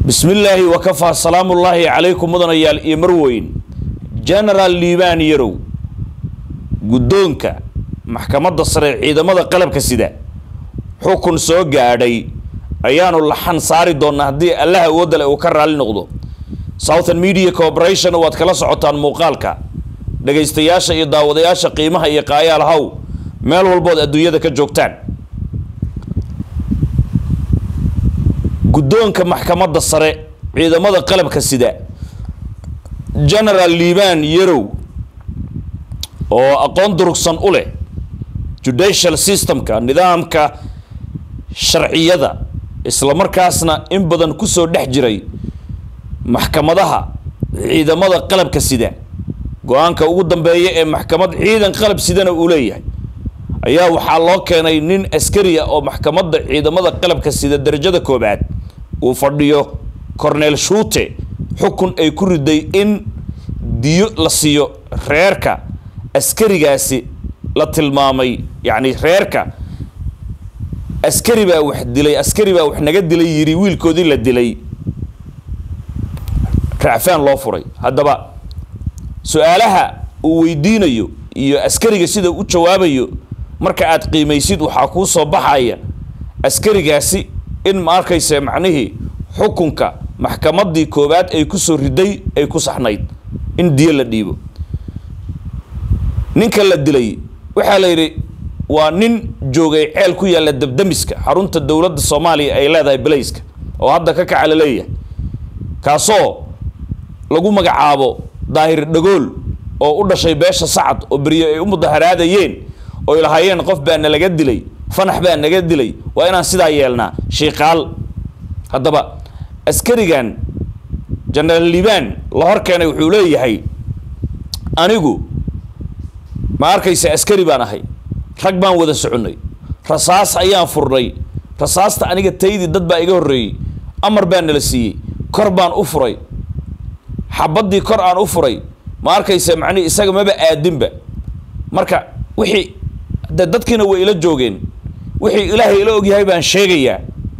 bismi illaahi wakafaa salaamullaahi calaykum mudanayaal iyo marweyn genaraal liibaan yarow guddoonka maxkamadda sare ciidamada qalabka sida xukun soo gaadhay ayaanu laxan saari doonnaa haddii allaha awoodale uu ka raalli noqdo southern media corporation waad kala socotaan muuqaalka dhagaystayaasha iyo daawadayaasha qiimaha iyo qaayaal haw meel walbood adduunyada ka joogtaan guddoonka maxkamadda sare ciidamada qalabka sida genaraal liibaan yarow oo aqoon durugsan u leh judicial systemka nidaamka sharciyada islamarkaasna in badan kusoo dhex jiray maxkamadaha ciidamada qalabka sida go-aanka ugu dambeeya ee maxkamad ciidan qalab sidana uu leeyahay ayaa waxaa loo keenay nin askariya oo maxkamadda ciidamada qalabka sida darajada koobaad uu fadhiyo corneel shuute xukun ay ku riday in diyo la siiyo reerka askarigaasi la tilmaamay yacni reerka askari baa wax dilay askari baa wax naga dilay yiri wiilkoodii la dilay racfaan loo furay haddaba su-aalaha uu weydiinayo iyo askariga sida u jawaabayo marka aad qiimaysid waxaa kuu soo baxaya askarigaasi in ma arkayse macnihii xukunka maxkamaddii koowaad ay kusoo riday ay ku saxnayd in diyo la dhiibo ninka la dilay waxaa la yidhi waa nin joogay ceel ku yaalla dabdamiska xarunta dowladda soomaaliya ay leedahay balayska oo hadda ka kaca la leeyahay kaasoo lagu magacaabo daahir dhagool oo u dhashay beesha sacad oo beryo ay u mudaharaadayeen oy lahaayeen qof baa nalaga dilay fanax baa naga dilay waa inaan sidaa yeelnaa shiikaal haddaba askarigan genaraal liibaan la hor keenay wuxuu leeyahay anigu ma arkaysa askari baan ahay rag baan wada soconnay rasaas ayaan furnay rasaasta aniga taydii dad baa iga horreeyey amar baa nala siiyey kor baan u furay xabaddii kor aan u furay ma arkaysa macnihi isaga maba aadinba marka wixii de dadkiina way ila joogeen wixii ilaahay ila ogyahay baan sheegayaa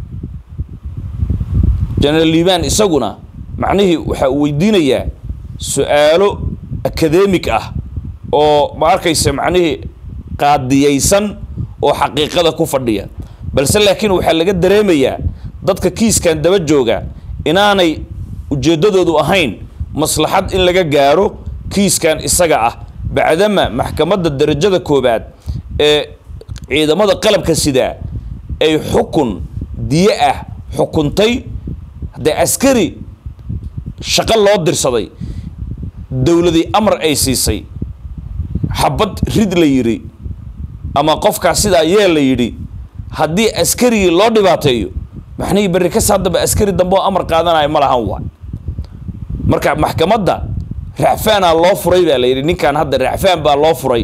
genaraal liibaan isaguna macnihii waxa uu weydiinayaa su-aalo akademig ah oo ma arkaysa macnihii qaadiyaysan oo xaqiiqada ku fadhiya balse laakiin waxaa laga dareemayaa dadka kiiskan daba jooga inaanay ujeeddadoodu ahayn maslaxad in laga gaaro kiiskan isaga ah bacdama maxkamadda darajada koobaad ee ciidamada qalabka sidaa ay xukun diyo ah xukuntay haddee askari shaqo loo dirsaday dowladii amar ay siisay xabad rid la yidhi ama qofkaas sidaa yeel la yidhi haddii askarigii loo dhibaateeyo maxnihii berri kas haddaba askari dambe oo amar qaadanayo ma lahan waa marka maxkamadda racfaanaa loo furay baa la yidhi ninkan hadda racfaan baa loo furay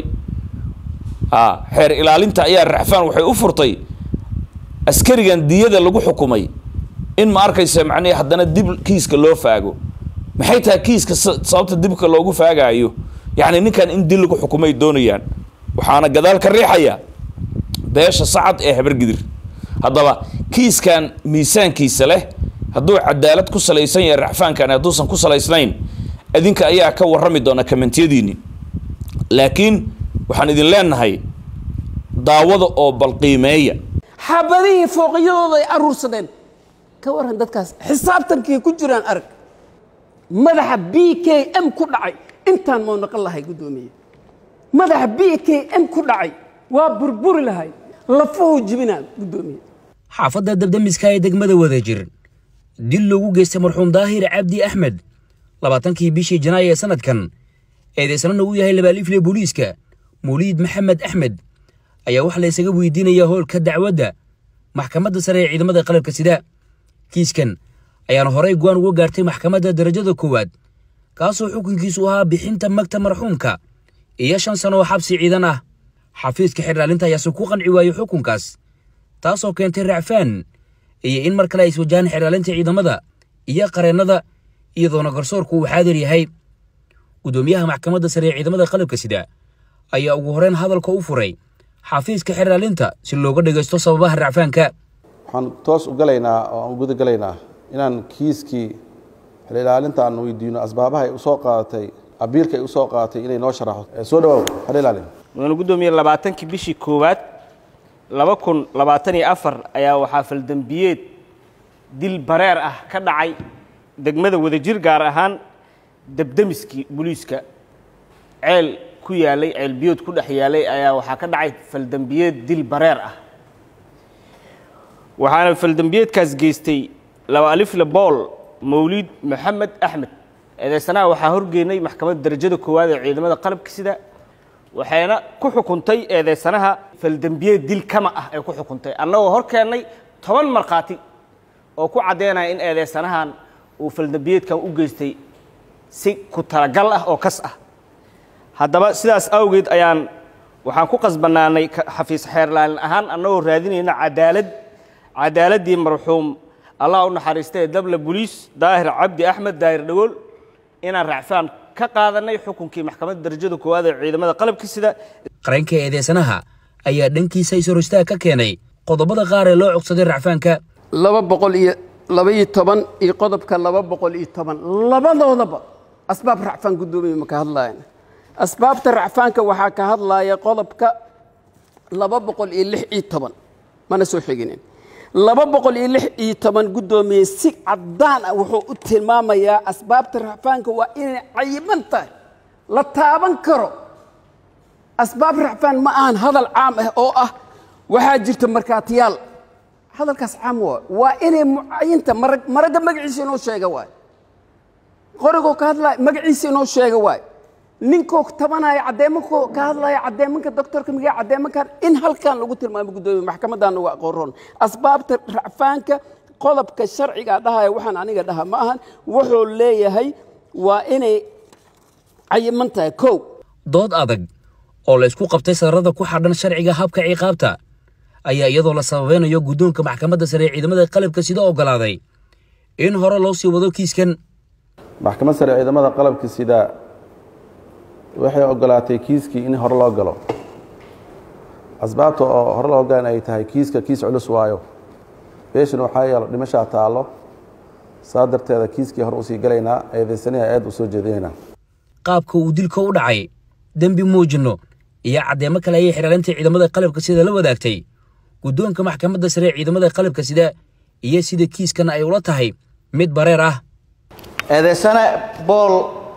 a xeer ilaalinta ayaa racfaan waxay u furtay askarigan diyada lagu xukumay in ma arkaysa macnihi haddana dib kiiska loo faago maxay tahay kiiska sababta dibka loogu faagaayo yacni ninkan in dil lagu xukumay doonayaan waxaana gadaal ka riixaya beesha sacad ee habargidir haddaba kiiskan miisaankiisa leh hadduu cadaalad ku salaysan yahay racfaankan hadduusan ku salaysnayn idinka ayaa ka warrami doona kamentiyadiini laakiin waxaan idin leenahay daawada oo balqiimeeya xabadihii fooqyadooda ay aruursadeen ka warran dadkaas xisaabtankii ku jiraan arag madaxa b k m ku dhacay intaan mau naqon lahay guddoomiye madaxa b k m ku dhacay waa burburi lahay lafuhu jibinaa guddoomiye xaafadda dabdamiska ee degmada wadajir dil loogu geystay marxuum daahir cabdi axmed labaatankii bishii janaayo ee sanadkan eedaysanana uu yahay labaaliifle booliiska mawliid maxamed axmed ayaa waxaa la ysaga weydiinayaa howlka dacwadda maxkamadda sare ee ciidamada qalabka sida kiiskan ayaana horey go-aan uga gaartay maxkamadda darajada koowaad kaasoo xukunkiisu ahaa bixinta magta marxuumka iyo shan sano oo xabsi ciidan ah xafiiska xirlaalinta ayaase ku qanci waayey xukunkaas taasoo keentay racfaan iyo in mar kale ay iswajahaan xirlaalinta ciidamada iyo qareennada iyadoona garsoorku uu xaadir yahay guddoomiyaha maxkamadda sare ee ciidamada qalabka sida ayaa ugu horeyn hadalka u furay xafiiska xirlaalinta si looga dhagaysto sababaha racfaanka waxaan toos u galaynaa oo aan guda galaynaa inaan kiiskii xil ilaalinta aan weydiino asbaabaha ay usoo qaadatay abiilka ay usoo qaadatay inay noo sharaxo Eh, soo dhawaaw xil ilaalin mudane guddoomiye labaatankii bishii koowaad laba kun labaatan iyo afar ayaa waxaa faldembiyeed dil bareer ah ka dhacay degmada wadajir gaar ahaan debdemiskii booliiska ceel ku yaalay ceel biyood ku dhex yaalay ayaa waxaa ka dhacay faldembiyeed dil bareer ah waxaana faldembiyeedkaas geystay laba alifle bool mawliid maxamed axmed eedeysanaha waxaa horgeynay maxkamadda darajada koowaad ee ciidamada qalabka sida waxayna ku xukuntay eedeysanaha faldembiyeed dil kama ah ay ku xukuntay annagoo hor keennay toban markhaati oo ku caddeynaya in eedeysanahan uu faldembiyeedkan u geystay si ku talagal ah oo kas ah haddaba sidaas awgeed ayaan waxaan ku qasbanaanay ka- xafiis xeerlaalin ahaan annagoo raadinayna cadaalad cadaaladdii marxuum allah u naxariista ee dabla boliis daahir cabdi axmed daahir dhagool inaan racfaan ka qaadanay xukunkii maxkamadda darajada koowaad ee ciidamada qalabka sida qareenka eedeysanaha ayaa dhankiisa isor istaag ka keenay qodobada qaar ee loo cogsaday racfaanka laba boqol iyo laba iyo toban iyo qodobka laba boqol iyo toban labadoodaba asbaab racfaan guddoomiye ma ka hadlayan asbaabta racfaanka waxaa ka hadlaya qodobka laba boqol iyo lix iyo toban mana soo xiginin laba boqol iyo lix iyo toban guddoomiye si caddaan ah wuxuu u tilmaamayaa asbaabta racfaanka waa inay cayiban tahay la taaban karo asbaab racfaan ma ahan hadal caam ah oo ah waxaa jirta markaatiyaal hadalkaas caam waa waa inay mucayinta marag maragga magaciisa inoo sheega waay qorigoo ka hadlaya magaciisa inoo sheega waay ninkoo tabanaya caddeemankoo ka hadlaya caddeemanka doctorka migaa caddeemankan in halkan lagu tilmaamo guddoomiye maxkamaddan uga aqoon asbaabta racfaanka qodobka sharciga dhahaya waxaan aniga dhaha ma ahan wuxuu leeyahay waa inay cayiman tahay kow dood adag oo la isku qabtay sararada ku xadhan sharciga habka ciqaabta ayaa iyadoo la sababeynayo guddoonka maxkamadda sare ee ciidamada qalabka sida oggolaaday in hore loo sii wado kiiskan maxkamad sare ciidamada qalabka sida waxay ogolaatay kiiskii in hore loo galo asbaabta oo hore loo galan ay tahay kiiska kiis culus waayo beeshan waxaa yeelo dhimashaa taallo saa darteeda kiiskii hore usii galaynaa eedaysaniha aad u soo jeedinaynaa qaabka uu dilka u dhacay dembi muujinno iyo caddeemo kale ayay xidhaalinta ciidamada qalabka sida la wadaagtay guddoonka maxkamadda sare ee ciidamada qalabka sida iyo sida kiiskan ay ula tahay mid bareer ah eedeysane bool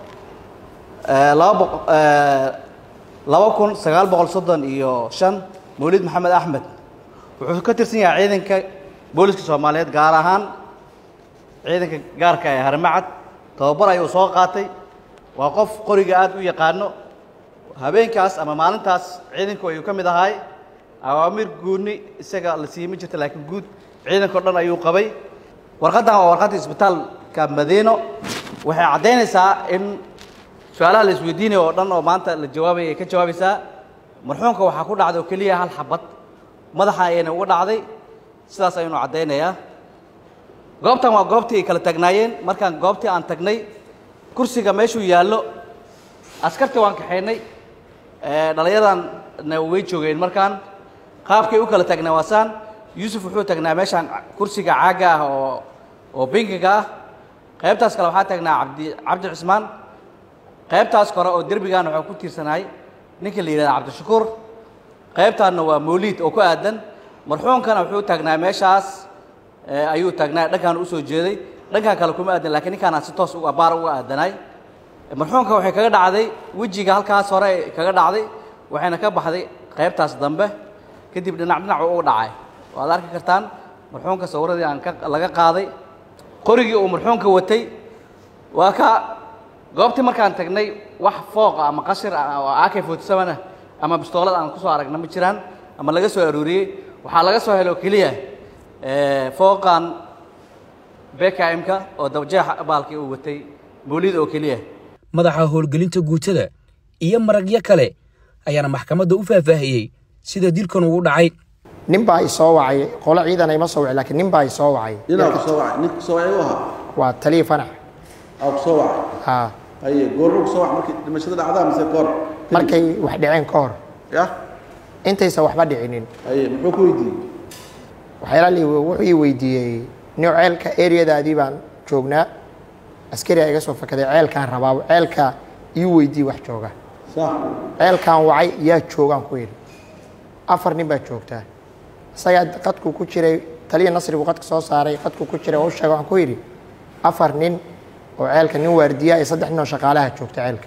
eh, laba boq- eh, laba kun sagaal boqol soddon iyo shan mawlid maxamed axmed wuxuu ka tirsan yahay ciidanka booliska soomaaliyeed gaar ahaan ciidanka gaarka ee harmacad tababar ayuu soo qaatay waa qof qoriga aad u yaqaano habeenkaas ama maalintaas ciidanku ayuu ka mid ahay awaamir guuni isaga la siiyey ma jirta laakiin guud ciidanka o dhan ayuu qabay warqaddan waa warqadda isbitaalka madiino waxay caddaynaysaa in su-aalaha la isweydiinayo oo dhan oo maanta la jawaabaya ay ka jawaabaysaa marxuumka waxaa ku dhacday oo keliya hal xabad madaxa ayayna uga dhacday sidaas ayaynu caddaynayaa goobtan waa goobtii ay kala tagnaayeen markaan goobtii aan tagnay kursiga meeshuu yaallo askartii waan kaxaynay ee, dhallinyadanna way joogeen markaan qaabkay u kala tagnaa waasaan yuusuf wuxuu tagnaa meeshaan kursiga caagga ah oo oo binkiga ah qaybtaas kale waxaa tagnaa cabdi cabdi cismaan qaybtaas kore oo derbigan waxaa ku tiirsanahay ninka la yidhahda cabdishakuur qaybtaanna waa mawliid oo ku aadan marxuumkana wuxuu taagnaa meeshaas ee, ayuu taagnaa dhankaan usoo jeeday dhankaan kale kuma aadan laakiin ninkaanaan si toos uga baar uga aadanay marxuumka waxay kaga dhacday wejiga halkaas hore ay kaga dhacday waxayna ka baxday qaybtaas dambe kadib dhinac dhinac uu uga dhacay waad arki kartaan marxuumka sawiradii aan ka laga qaaday qorigii uu marxuumka watay waa ka goobtii markaan tagnay wax fooqa ama qashir ah oo ak forty seven ah ama bistoolad aan kusoo aragna ma jiraan ama laga soo aruuriyey waxaa laga soo helo keliya eh, fooqan bkm-ka oo dabjeexa baalkii uu watay mawlid oo keliya madaxa howlgelinta guutada iyo maragyo kale ayaana maxkamadda u faahfaahiyey sida dilkan ugu dhacay nin baa i soo wacay qolo ciidan ima soo wacay laakiin nin baa i soo wacay ninaa ku soo wacay nin ku soo wacay u ahaa waa taliya fanax aa ku soo wacay haa haye goorma ku soo wacay markii dhimashada dhacdaa mise goor markay wax dhaceen ka hor ya intaysan waxba dhicinin haye muxuu ku weydiiyey waxyaala li wuxuu ii weydiiyey nin ceelka areadaadii baan joognaa askariyaa iga soo fakaday ceelkaan rabaa ceelkaa ii weydii wax jooga ceelkaan wacay yaa joogaan ku yidhi afar nin baa joogtaa isagaa qadku ku jiray taliya nasrigu qadka soo saaray qadku ku jiray oo u sheegay waxaan ku yidhi afar nin oo ceelka nin waardiyaa iyo saddex nin oo shaqaalaha joogta ceelka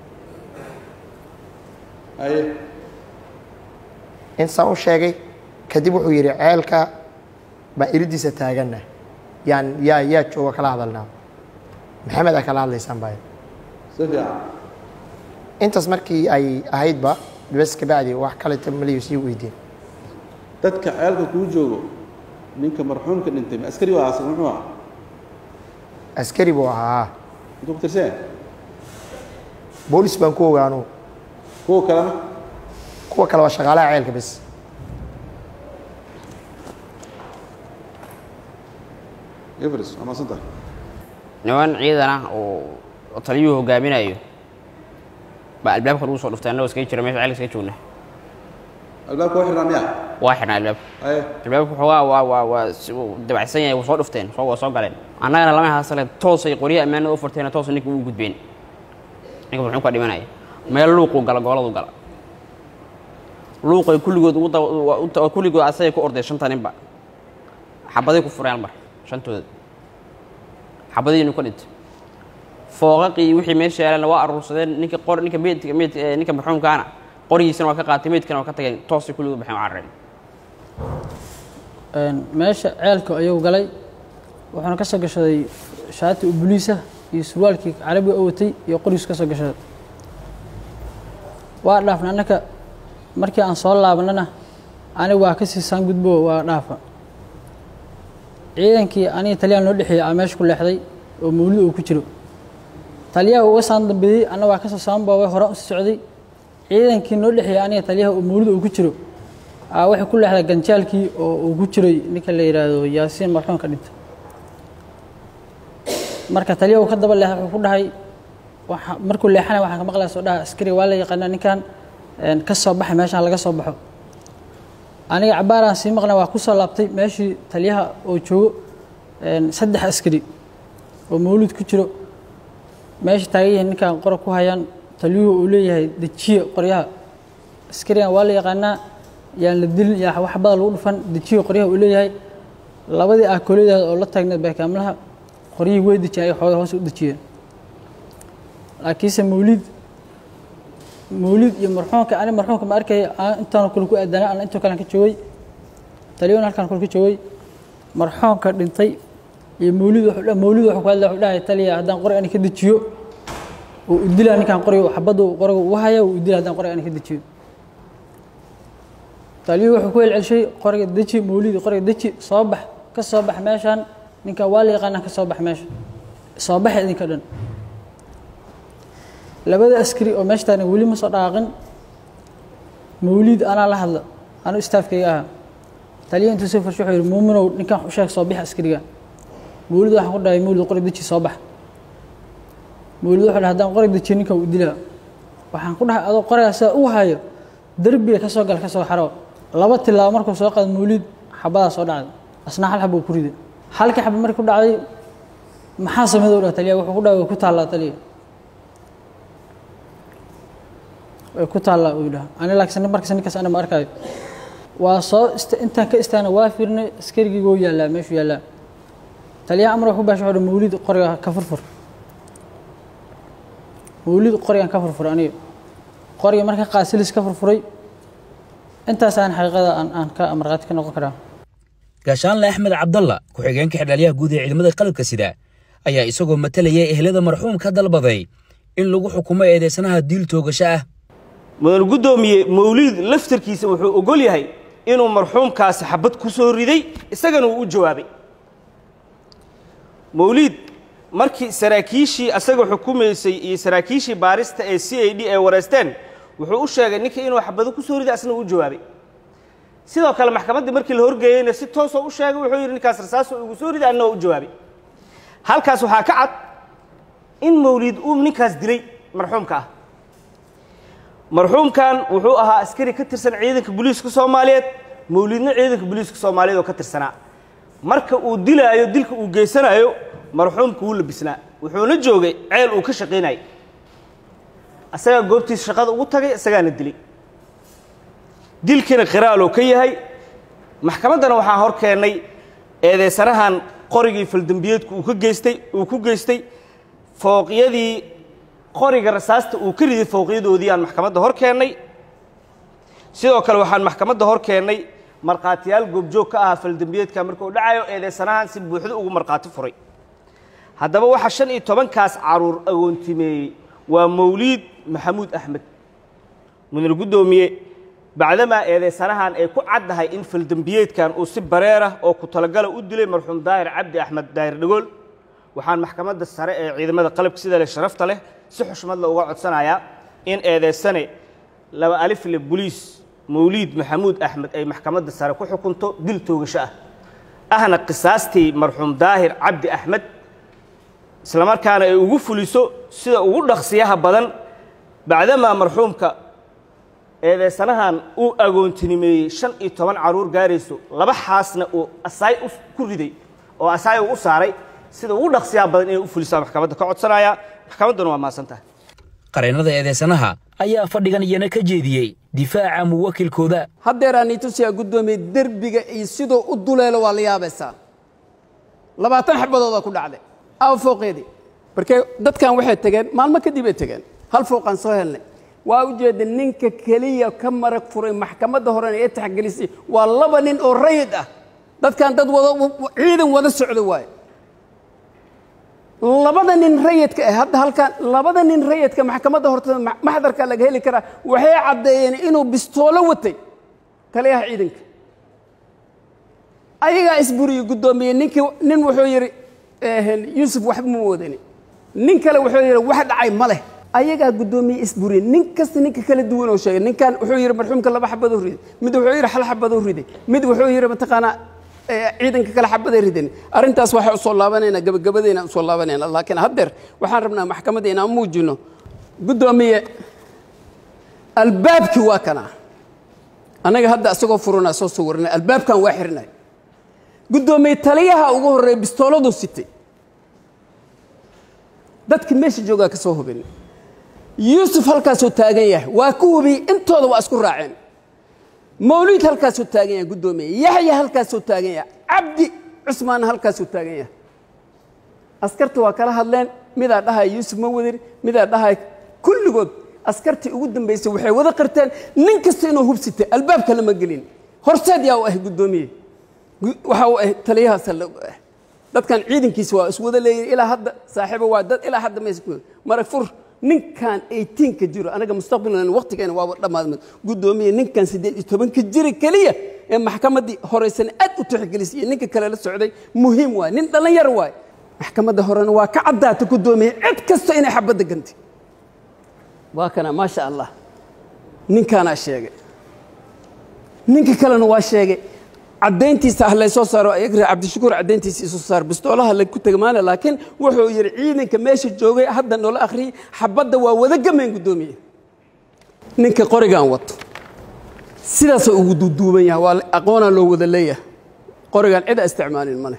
insaa u sheegay kadib wuxuu yidhi ceelka baan iridiisa taaganna yaan yaa yaa jooga kala hadalnaa maxamed aa kala hadlaysaan baa intaas markii ay ahaydba bes kabacdi wax kaleta maliyu sii weydiin dadka ceelka kuu joogo ninka marxuumka dhintay ma askari waa asaga muxuu ahaa askari buu ahaa intuu ku tirseen boolis baan ku ogaanu kuwa kalena kuwa kale waa shaqaalaha ceelka bes everest waa maasanta niman ciidan ah oo oo taliyuhu hogaaminayo baa albaabka lagu soo dhuftay annagoo iskaga jira meesha ceelka iskaga joogna albaabka waa xirnaa miya waa xidhnaa albaabka aye albaabka waxoogaa waa waa waa si uu dabacsan yahay waa soo dhufteen soo waa soo galeen annagana lama haasale toosay qoryaha ammaanada u furteen toos ninka ugu gudbeen ninka muxuu ka dhimanaya meel luuquu gala gooladu gala luuqay kulligood ugu daba- waa u ta- kulligood asagay ku orday shanta ninba xabaday ku fureen mar shantooda xabadiinu ka dhintay fooqaqii wixii meesha yaalana waa aruursadeen ninka qor ninka meydka meyd eh, ninka marxuumkaana qorigiisana waa ka qaatay meydkana waa ka tageen toosay kulligood baxeen waa carareen Een, meesha ceelka ayuu galay wuxuuna ka soo gashaday shaati u buliisa iyo surwaalkii carabiga oo watay iyo qorigiisu ka soo gashaday waa dhaafna annaka markii aan soo laabanana aniga waa ka sii saan gudbo waa dhaafa ciidankii aniga taliyaan noo dhexeeyey aa meesha ku leexday oo mawlid uu ku jiro taliyaha uga saan dambeeyey anna waa kasoo saan boobay hore usii socday ciidankii noo dhexeeyey aniga taliyaha oo mawlid uu ku jiro aa waxay ku leexday ganjaalkii oo uu ku jiray ninka la yidhaahdo yaasiin marxuumka dhinta marka taliya uu ka daba leexday wuxuu ku dhahay waxa- markuu leexanay waxaan ka maqlaya soo dhaha askari waa la yaqaanaa ninkan een, ka soo baxay meeshaan laga soo baxo aniga cabaaraan sii maqnay waa ku soo laabtay meeshii taliyaha oo joogo een, saddex askari oo mawlid ku jiro meesha taagan yihiin ninkan qora ku hayaan taliyuhu uu leeyahay dejiye qoryaha askarigan waa la yaqaanaa yaan la dilin yaa wax bada lagu dhufan dejiye qoryaha uu leeyahay labadii aakooladaada oo la taagneed beekaamlaha qoryihii way dejiyeen ay xooga hoos u dejiyeen laakiinse mawlid mawlid iyo marxuumka ani marxuumka ma arkaya aan intaan kale ku aadanay aan intoo kalen ka joogay taliyuhuna halkaan kale ka joogay marxuumka dhintay iyo mawlid wuxuu dha- mawlid wuxuu ku hadlaya wuxuu dhahay taliya haddaan qori ani ka dejiyo uu udilaa ninkaan qoriga xabadda uu qoriga ugu haya uu udilaa haddaan qoriga ani ka dejiyo taliyuhu wuxuu ku celcelshay qoriga deji mawlidi qoriga deji soo bax ka soo bax meeshaan ninkan waa la yaqaanaa ka soo bax meesha soo baxa idinka dhan labada askari oo meesha taagna weli ma soo dhaqaaqin mawlid anaa la hadla anuu istaafkayga ahaa taliya intuu soo farshay wuxuu yidhi muuminow ninkan u sheeg soo bix askariga mawlid waxaan ku dhahay mawlid qori deji soo bax mawlid wuxuu dhahay haddaan qori dejiyo ninkan uu dilaa waxaan ku dhahay adoo qorigaa sidaa u hayo derbiga ka soo gal ka soo xaro laba tilaabo markuu soo qaado mawlid xabadaa soo dhacday asna hal xab uu ku riday halkii xab markii ku dhacday maxaa sameeyay u dhahay taliya wuxuu ku dhahay way ku taallaa taliya way ku taallaa uu yidhaha ani laakiin markas ninkaas ana ma arkaayo waa soo ista intaan ka istaana waa fiirnay askarigii wuu yaallaa meeshuu yaallaa taliyaha amar wuxuu baashay wuxuu mawlid qoriga ka furfur mawlid qorigan ka furfur aniga qoriga marka qaasilis ka furfuray intaas aan xaqiiqada aan aan ka markhaati ka noqon karaa gaashaanle axmed cabdalla ku-xigeenka xidhaalyaha guud ee ciidamada qalabka sida ayaa isagoo matalaya ehlada marxuumka dalbaday in lagu xukumo eedeysanaha diil toogasho ah mudan guddoomiye mawliid laftarkiisa wuxuu ogol yahay inuu marxuumkaasi xabad ku soo riday isagana uu u jawaabay mawliid markii saraakiishii asaga xukumaysay iyo saraakiishii baarista ee c a d ay wareysteen wuxuu u sheegay ninka inuu xabado ku soo riday asna uu u jawaabay sidoo kale maxkamaddii markii la horgeeyeyna si toosoo u sheegay wuxuu yidhi ninkaas rasaasoo igu soo riday anna waa u jawaabay halkaas waxaa ka cad in mawliid uu ninkaas dilay marxuumka ah marxuumkan wuxuu ahaa askari ka tirsan ciidanka booliiska soomaaliyeed mawliidna ciidanka booliiska soomaaliyeed oo ka tirsanaa marka uu dilaayo dilka uu geysanayo marxuumka wuu labisnaa wuxuuna joogay ceel uu ka shaqaynayay asagaa goobtiisa shaqada ugu tagay isagaana dilay dilkiina qiraaloo ka yahay maxkamaddana waxaa hor keennay eedeysanahan qorigii faldembiyeedku uu ka geystay uu ku geystay fooqyadii qoriga rasaasta uu ka riday fooqyadoodii aan maxkamadda hor keennay sidoo kale waxaan maxkamadda hor keennay markhaatiyaal goobjoog ka ahaa faldembiyeedka markuu dhacayo eedeysanahan si buuxdo ugu markhaati furay haddaba waxaa shan iyo tobankaas caruur agoontimeeyey waa mawliid maxamuud axmed mudane guddoomiye bacdamaa eedeysanahan ay ku caddahay in faldembiyeedkan uu si bareerah oo ku talagala u dilay marxuum daahir cabdi axmed daahir dhagool waxaan maxkamadda sare ee ciidamada qalabka sida leh sharafta leh si xushmad la uga codsanayaa in eedeysane laba alifle boliis mawliid maxamuud axmed ay maxkamadda sare ku xukunto dil toogasho ah ahna qisaastii marxuum daahir cabdi axmed islamarkaana ay ugu fuliso sida ugu dhaqsiyaha badan bacdamaa marxuumka eedeysanahan uu agoontinimeeyey shan iyo toban caruur gaarayso laba xaasna uu asaay ku riday oo asaay uu u saaray sida ugu dhaqsiyaha badan inay u fulisaa maxkamadda ka codsanaya maxkamadduna waa mahadsan tahay qareennada eedeysanaha ayaa fadhigan iyana ka jeediyey difaaca muwakilkooda haddeeraan ii tusiyaa guddoomiye derbiga iyo siduu u duleelo waa la yaabaysaa labaatan xabadoodaa ku dhacday aw fooqeedii markee dadkan waxay tegeen maalmo kadib ay tegeen hal fooqaan soo helnay waa ujeeda ninka keliya ka marag furay maxkamadda horena ee taxgelisay waa laba nin oo rayid ah dadkan dad wada ciidan wada socda waaye labada nin rayidka ah hadda halkan labada nin rayidka maxkamadda hortada maxdarka laga heli karaa waxay caddeeyeen inuu bistoolo watay taliyaha ciidanka ayagaa isburiyey guddoomiye ninkii nin wuxuu yidhi yuusuf waxba ma wadani nin kale wuxuu yidhi wax dhacay ma leh ayagaa guddoomiye isburiyey nin kasta ninka kala duwan oo sheegay ninkan wuxuu yidhi marxuumka laba xabadoo riday mid wuxuu yidhi hal xabadoo riday mid wuxuu yidhi mataqaanaa ciidanka kale xabaday ridan arrintaas waxay usoo laabanayna gabagabadayna usoo laabanayna laakiin haddeer waxaan rabnaa maxkamadda inaan muujino guddoomiye albaabkii waa kana annaga hadda isagoo furanaa soo sawirnay albaabkan waa xirnay guddoomiye taliyaha ugu horreeya bistooladuu sitay dadka meesha joogaa ka soo hubin yuusuf halkaasuu taagan yahay waa ku hubiyey intooda waa isku raaceen mawliid halkaasuu taagan yahay guddoomiye yaxya halkaasuu taagan yahay cabdi cusmaanna halkaasuu taagan yahay askarta waa kala hadleen midaa dhahaya yuusuf ma wadin midaa dhahaya kulligood askartii ugu dambaysay waxay wada qirteen nin kasta inuu hubsitay albaabka lama gelin horseed yaa u ah guddoomiye waxa uu ah taliyahaasa la ah dadkan ciidankiisa waa iswada leeyihin ilaa hadda saaxiibo waa dad ilaa hadda mays marag fur ninkan eightiinka jiro anaga mustaqbalna waqtigeena waaba dhammaadmad guddoomiye ninkan siddeed iyo tobanka jira keliya ee maxkamaddii horeysana aad u tixgelisay iyo ninka kale la socday muhiim waay nin dhallinyar waay maxkamadda horena waa ka caddaata guddoomiye cid kasta inay xabadda gantay waa kana maasha allah ninkaanaa sheegay ninka kalena waa sheegay caddayntiisa ah laysoo saaro igra cabdishakuur caddayntiisa isoo saar bistoolaha lagu tegmaana laakiin wuxuu yidhi ciidanka meesha joogay hadda noola akhriyey xabadda waa wada gameen guddoomiye ninka qorigan wato sidaasoo ugu duuduuban yahay waa aqoonaa loo wada leeyahay qorigan cida isticmaalin male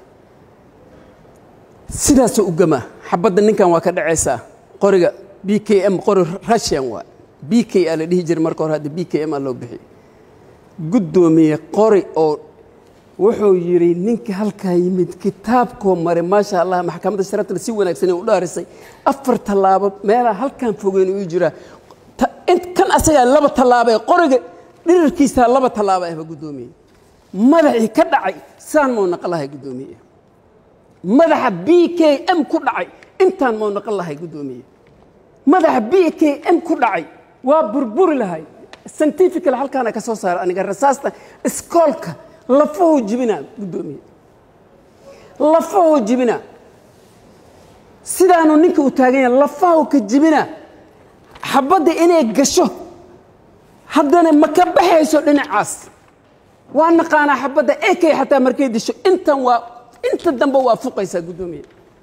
sidaasoo u gamaa xabadda ninkan waa ka dhacaysaa qoriga b k m qori russian waa b k a la dhihi jiray marka hore hadda b k m a loo bixiyey guddoomiye qori oo wuxuu yidhi ninka halkaa yimid kitaabkoo maray maasha allah maxkamadda sharafta si wanaagsan u dhaarisay afar tallaabo meelaa halkan fogeyn uu jiraa kan asagaa laba tallaabo ee qoriga dhirirkiisaa laba tallaabo ahba guddoomiye madaxii ka dhacay saan mau naqan lahay guddoomiye madaxa b k m ku dhacay intaan mau naqan lahay guddoomiye madaxa b k m ku dhacay waa burburi lahay scientifical halkaana ka soo saara aniga rasaasta iskoolka lafahoo jibinaa guddoomiye lafahoo jibinaa sidaanu ninka u taagan yahay lafahoo ka jibinaa xabadda inay gasho haddana ma ka baxayso dhinacaas waa naqaanaa xabadda ekay xataa markay disho intan waa inta dambe waa fuqaysaa guddoomiye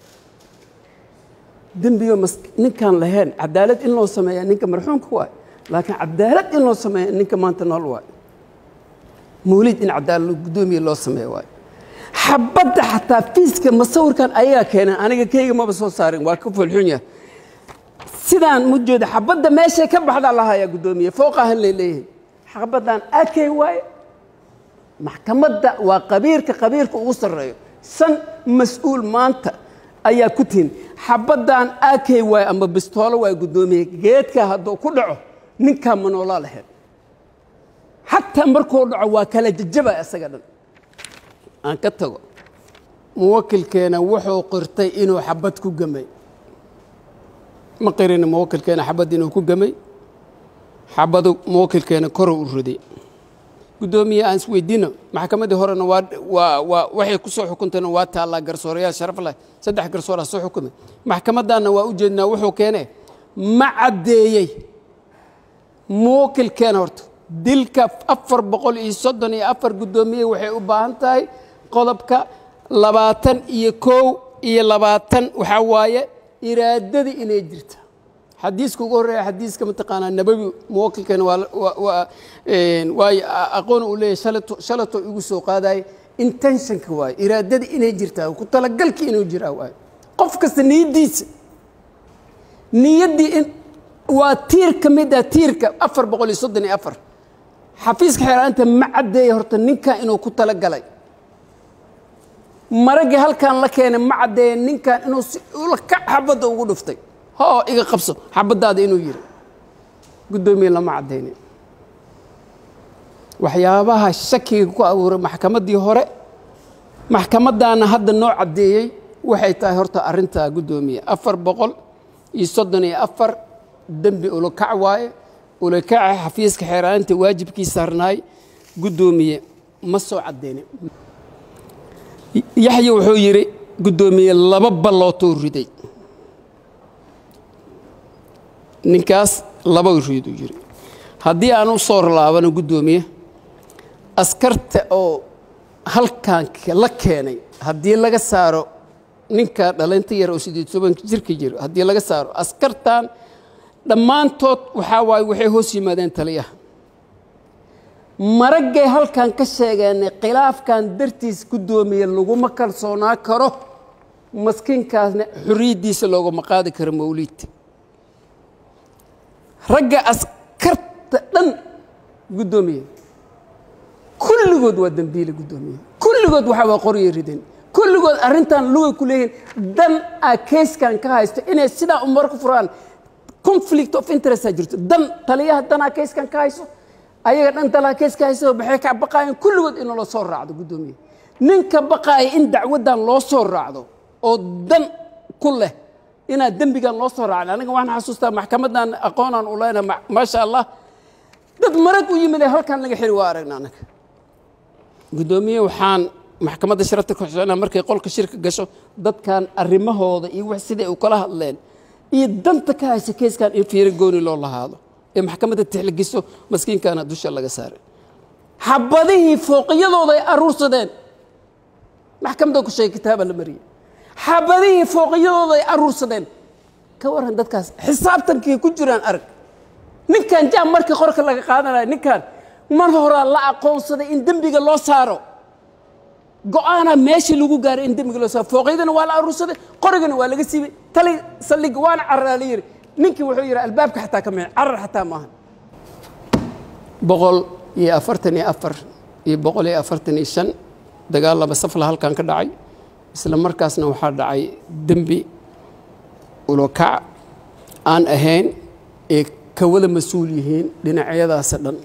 dembiyo mas ninkaan lahayn cadaalad in loo sameeyaa ninka marxuumka waay laakiin cadaalad in loo sameeya ninka maanta nool waay mawliid in cadaalad guddoomiye loo sameeya waay xabadda xataa fiiska masawirkan ayagaa keeneen aniga keyga maba soo saarin waa ka foolxun yahay sidaan mu jeeda xabadda meeshay ka baxdaa lahayaa guddoomiye fooqahan lay leeyahay xabaddan akey waaye maxkamadda waa qabiirka qabiirka ugu sarreeyo shan mas-uul maanta ayaa ku tihin xabaddan akey waaye ama bistoolo waaye guddoomiye geedka hadduu ku dhaco ninkaa manoolaa lahayd xataa markuu dhaco waa kala jajaba isaga dhan aan ka tago muwakilkeena wuxuu qirtay inuu xabad ku gamay ma qirin muwakilkeena xabad inuu ku gamay xabadu muwakilkeena koruu u riday guddoomiye aan isweydiino maxkamaddii horena waa waa waa waxay ku soo xukuntayna waa taallaa garsoorayaal sharaf leh saddex garsooraa soo xukumay maxkamaddaanna waa u jeednaa wuxuu keenee ma caddeeyey muwakilkeena horta dilka afar boqol iyo soddon iyo afar guddoomiye waxay u baahan tahay qodobka labaatan iyo kow iyo labaatan waxaa waaye iraadadii inay jirta xadiiska ugu horreeya xadiiska mataqaanaa nabawi muwakilkeena waa waa- waa een, waayo a- aqoon uu leeyahay shalato shalato igu soo qaadaye intentionka waaye iraadadii inay jirtaa ku talagalkii inuu jiraa waaye qof kasta niyaddiisa niyaddii in waa tiir ka mid ah tiirka afar boqol iyo soddon iyo afar xafiiska xeeraanta ma caddeeya horta ninkan inuu ku talagalay maraggii halkan la keenay ma caddeeya ninkan inuu si ula ka xabadda ugu dhuftay hoo iga qabso xabaddaada inuu yiri guddoomiye lama caddaynin waxyaabaha shakiga ku abuuray maxkamaddii hore maxkamaddaana hadda noo caddeeyey waxay tahay horta arrintaa guddoomiye afar boqol iyo soddon iyo afar dembi ulakac waaye ulakaca xafiiska xeeraanta waajibkii saarnaay guddoomiye ma soo caddeynin yaxya wuxuu yidhi guddoomiye laba ballootuu riday ninkaas laba riiduu yidhi haddii aan u soo laabano guddoomiye askarta oo halkan la keenay haddii laga saaro ninka dhalinta yar oo sideed tobanka jirka jiro haddii laga saaro askartan dhammaantood waxaa waaye waxay hoos yimaadeen taliyaha maraggay halkan ka sheegeenay khilaafkan dartiis guddoomiye laguma kalsoonaa karo maskiinkaasna xorriyaddiisa loogama qaadi karo mawliid ragga askarta dhan guddoomiye kulligood waa dembiile guddoomiye kulligood waxaa waa qoryo ridan kulligood arrintan lugay ku leeyihiin dan a keyskan ka haysto inay sidaa umar ku furaan conflict of interest jirto dan taliyaha danaa keyskan ka hayso ayaga dhan talaa keys ka hayso maxay ka baqaayeen kulligood in loo soo raacdo guddoomiye ninka baqaaya in dacwaddan loo soo raacdo oo dan ku leh inaad dembigan loo soo raacin aniga waxaan xasuustaa maxkamaddan aqoonaan u leenahay ma- maasha allah dad marag u yimid ee halkan laga xiri waa aragna anaga guddoomiye waxaan maxkamadda sharafta ku xuseenaa markay qolka shirka gasho dadkan arrimahooda iyo wax siday u kala hadleen iyo danta ka haysa keyskan in fiiro gooni loo lahaado ee maxkamadda tixligiso maskiinkana dusha laga saaray xabadihii fooqiyadooda ay aruursadeen maxkamadda ku sheegay kitaaba la mariyey xabadihii fooqiyadooda ay aruursadeen ka waran dadkaas xisaabtankii ku jiraan arag ninkan jaam markii qorka laga qaadanaya ninkan mar horaa la aqoonsaday in dembiga loo saaro go-aanaa meeshii lagu gaaray in dembiga loo saaro fooqyadana waa la aruursaday qorigana waa laga siibay tali saldhig waana cararaa la yidhi ninkii wuxuu yidhi albaabka xataa ka mixin carar xataa maahan boqol iyo afartan iyo afar iyo boqol iyo afartan iyo shan dagaal laba safla halkan ka dhacay isla markaasna waxaa dhacay dembi ulokac aan ahayn ee ka wada mas-uul yihiin dhinacyadaasa dhan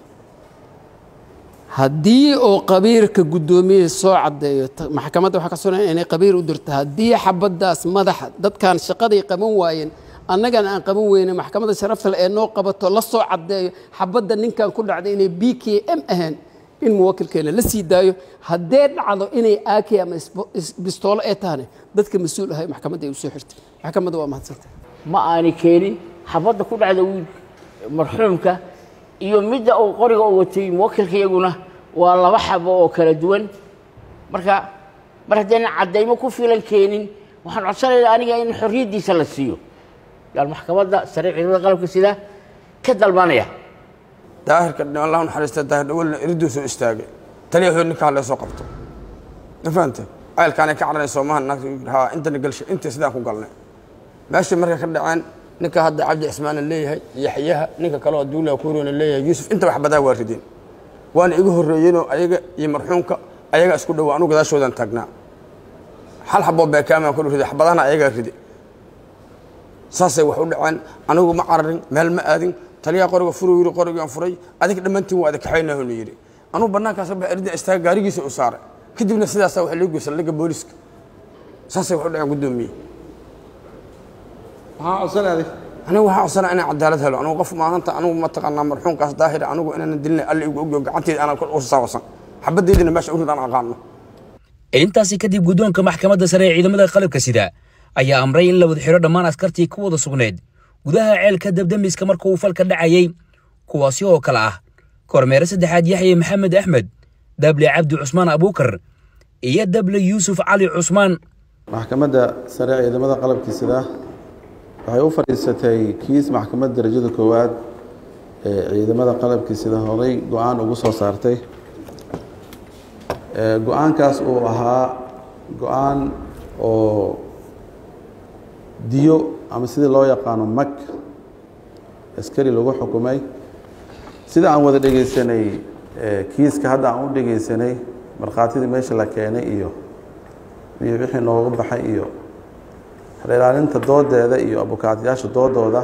haddii oo qabiirka guddoomiye soo caddeeyo ta- maxkamadda waxaa ka sugan inay qabiir u dirto haddii xabaddaas madaxa dadkan shaqaday qaban waayeen annagan aan qaban weyne maxkamadda sharafta leh ee noo qabato la soo caddeeyo xabadda ninkan ku dhacday inay b k m ahayn in muwakilkeena la sii daayo haddee dhacdo inay ak ama isbo- is- bistoolo ee tahane dadka mas-uul ahay maxkamadda ay u soo xirtay maxkamadda waa mahadsantay ma aani keenin xabadda ku dhacda wiilka marxuumka iyo midda uu qoriga u watay muwakilka iyaguna waa laba xabo oo kala duwan marka mar haddaynan caddaymo ku filan keenin waxaan codsanaynaa aniga in xorriyaddiisa la siiyo yaan maxkamadda sare ciidamada qalabka sida ka dalbanaya daahirka allah u naxariista daahir dhawalna iriduu soo istaagay taliya wuxuu ninkaa lee soo qabto ma fahante ceelkaanay ka carareen soomaha naagta yidhi haa intana galshay inta sidaan ku galnay meeshii markay ka dhaceen ninka hadda cabdi cismaana leeyahay yaxyaha ninka kale oo duula kuurona leeyahay yuusuf inta wax badaa waa rideen waana igu horreeyeenoo ayaga iyo marxuumka ayaga isku dhowaa anugu gadaashoodan taagnaa hal xaboo beekaamaan ku riday xabadahana ayagaa ride saasay wax u dhaceen anigu ma cararin meel ma aadin taliyaa qoriga furu yiri qorigaan furay adig dhammaantiin waa adakaxaynahonu yidhi anugu bannaankaas ba erida istaaga gaarigiisa u saaray kadibna sidaasaa wax loo geysa laga booliska saasay wax u dhaceen guddoomiye maxaa codsanaaday anigu waxaa codsanaa inaan cadaalad helo anigu qof maahanta anigu mataqaanaa marxuumkaas daahira anigu inaanan dilina alla igu ogyo gacanteeda aanan u saawasan xabaddeedina meesha urid aan aqaano intaasi kadib guddoonka maxkamadda sare ee ciidamada qalabka sida ayaa amray in la wada xidho dhammaan askartii ku wada sugnayd gudaha ceelka dabdamiska marka uu falka dhacayey kuwaasi oo kale ah kormeere saddexaad yaxye maxamed axmed dable cabdi cusmaan abuukar iyo dable yuusuf cali cusmaan maxkamadda sare ee ciidamada qalabkii sida waxay u fadhiisatay kiis maxkamadda darajada koowaad ee ciidamada qalabkii sida horay go-aan ugu soo saartay go-aankaas uu ahaa go-aan oo diyo ama sidii loo yaqaano mag askari lagu xukumay sida aan wada dhegaysanay kiiska hadda aan u dhegaysanay markhaatidii meesha la keenay iyo iyo wixii nooga baxay iyo ilaalinta doodeeda iyo abukaatayaasha doodooda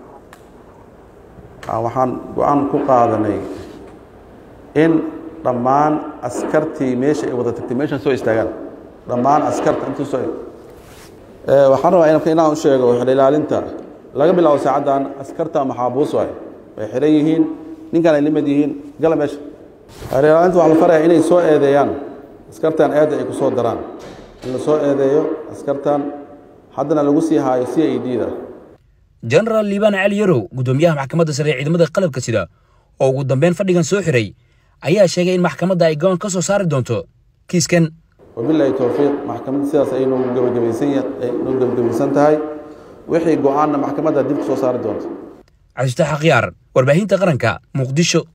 waxaan go-aan ku qaadanay in dhammaan askartii meesha ay wada tagtay meeshan soo istaagaan dhammaan askarta intuu soo waxaan rabaa in inaan u sheego ilaalinta laga bilaabo saacaddan askarta maxaabuus waay way xiran yihiin ninkan ay limid yihiin gala meesha ilaalinta waxaa la faraya inay soo eedeeyaan askartan eedda ay ku soo daraan in la soo eedeeyo askartan haddana lagu sii haayo c i d da jenaraal liibaan cali yarow guddoomiyaha maxkamadda sare ee ciidamada qalabka sida oo ugu dambeyn fadhigan soo xiray ayaa sheegay in maxkamadda ay go'aan ka soo saari doonto kiiskan wabilaahi towfiiq maxkamadda sidaas ay noogu gebagabaysan noogu gebagabaysan tahay wixii go-aanna maxkamadda dib ku soo saari doonto cabdifatax akhyaar warbaahinta qaranka muqdisho